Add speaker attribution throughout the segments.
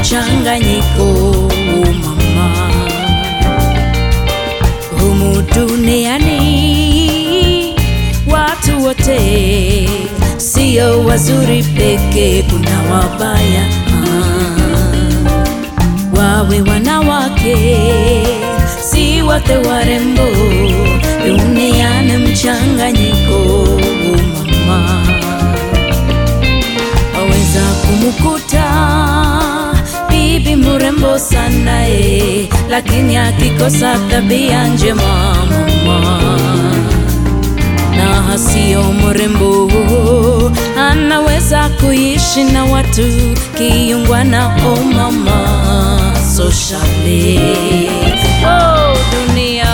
Speaker 1: mchanganyiko mama, humu duniani watu wote sio wazuri peke, kuna wabaya ah. wawe wanawake si wote warembo, duniani mchanganyiko mama waweza kumkuta bibi mrembo sana e, lakini akikosa tabia njema mama, na hasio mrembo anaweza kuishi na watu kiungwana. O mama, socially oh, dunia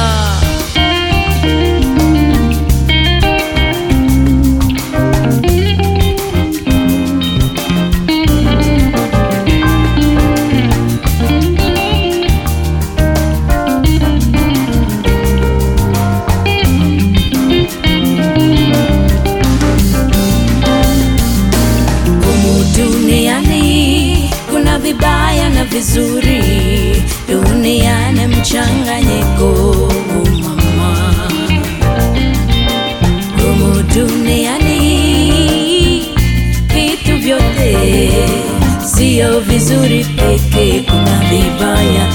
Speaker 1: Humu duniani kuna vibaya na vizuri, duniani mchanganyiko mama. Humu duniani vitu vyote sio vizuri peke, kuna vibaya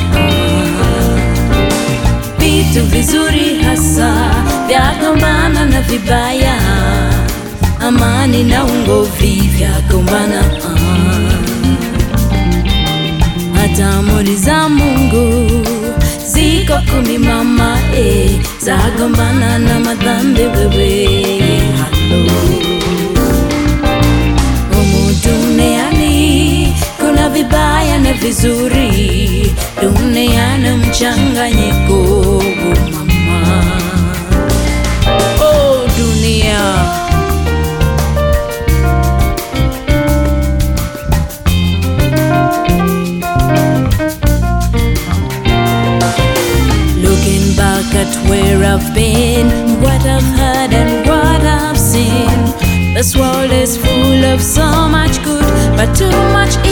Speaker 1: vitu vizuri hasa vyagombana na vibaya, amani na ungovi vyagombana. Hata amri za Mungu ziko kumi mama, eh, zagombana na madhambi wewe. Halo humu duniani kuna vibaya na vizuri, duniani mchanganyiko mama. Oh, dunia Looking back at where I've been, what I've heard and what I've seen. This world is full of so much good, but too much